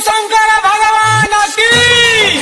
शंकर भगवान की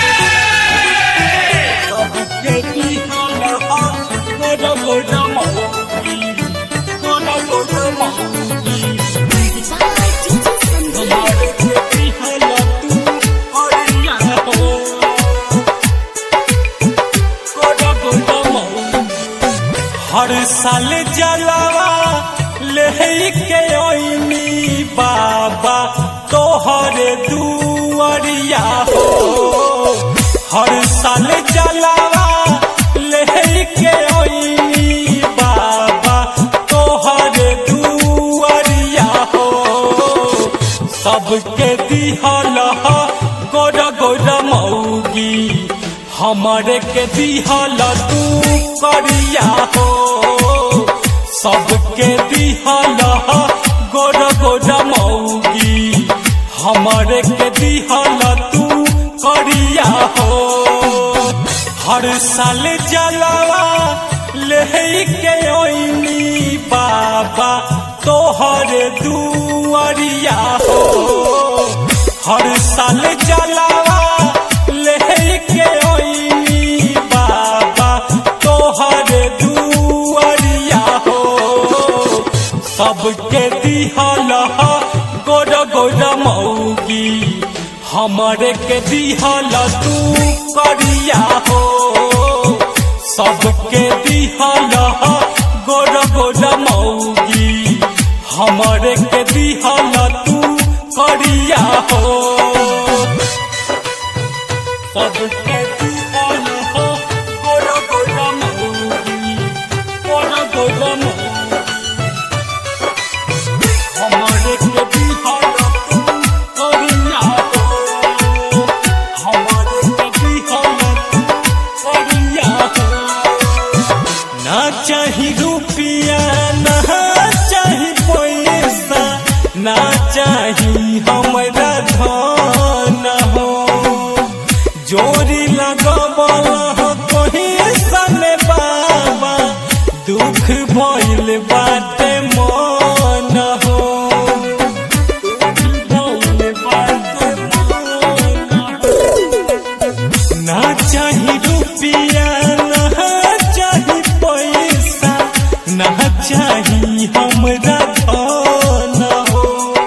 हर साल जलावा लेके ओइनी बाबा तोहर दुआरिया हो हर साल जलावा लेके ओइनी बाबा तोहर दुआरिया हो सबके दिहल गोर गोर मौगी हमरे के दिहल तू करिया हो सबके दिहल गोर गोर मौगी हमरे के दिहल तू करिया हो हर साल जलावा लेके ओइनी बाबा तोहर दुआरिया हो हर साल जलावा लेके ओइनी बाबा तोहर दुआरिया हो सबके दिहल गोर गोर मौगी हमरे के दिहल तू करिया हो सबके दिहल गोर गोर मौगी हमरे के दिहल तू करिया हो सबके दिहल गोर गोर मौगी गोर गोर मौगी हमरे के दिहल तू करिया हो हमरे के दिहल तू करिया हो ना चाही रुपिया ना चाही पैसा ना चाही हमरा धन हो जोरी लगबल हो कहीं सने बाबा दुख भइल बाटे मन हो दुख भइल बाटे मन हो। ना चाही रुपिया ना चाही पैसा ना चाही हमरा धन हो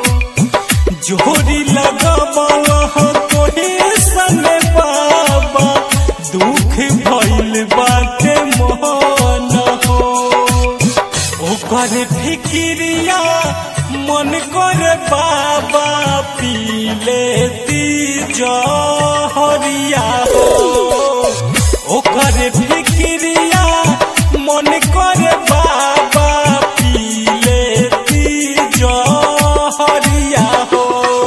जोरी लगबल हो कोई सने बाबा दुख भइल बाटे मन हो ओकर फिकिरिया मन कर बाबा पीले ती जहरिया हो ओकर फिकिरिया मन कर बाबा पीले ती जहरिया हो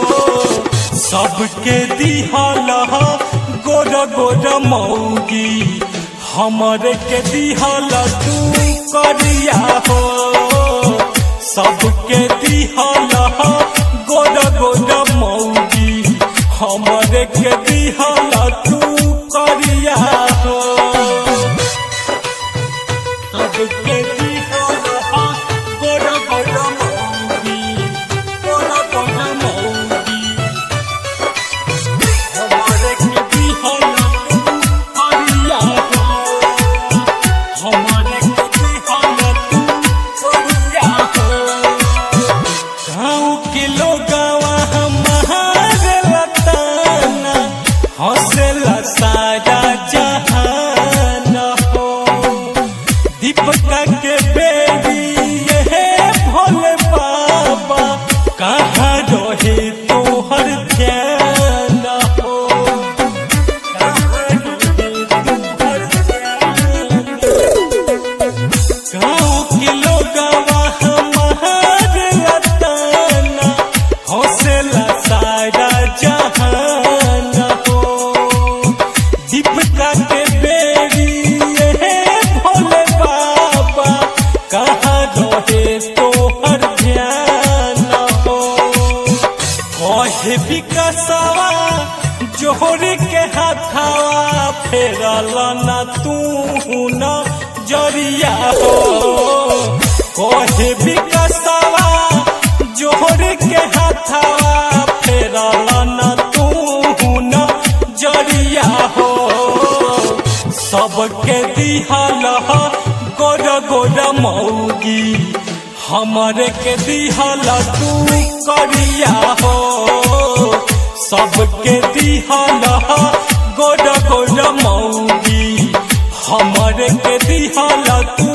सबके दिहल गोर गोर मौगी हमरे के दिहल तू करिया हो सबके दिहल गोर गोर मौगी हमरे के दिहल तू करिया हो सबके दिहल गोर गोर मौगी गोर गोर मौगी हमरे के दिहल तू करिया हो हमरे के दिहल तू करिया हो गाँव के लोगवा हमारे लताना हौसला सारा जहान हो दीपका के बेबी ये भोले बाबा कहाँ रहे तोहर ध्यान हो कहाँ रहे तोहर ध्यान गाँव के लोगवा हमारे लताना हौसला सारा जहान हो दीपका के बेरी ये भोले बाबा कहाँ रहे तोहर ध्यान हो कहे विकसवा जोहर के हाथावा फेरल न तू न जरिया हो कहे विकसवा जोहर के हाथावा फेरल न सबके दिहल गोर गोर मौगी हमरे के दिहल तू करिया हो सबके दिहल गोर गोर मौगी हमरे के दिहल तू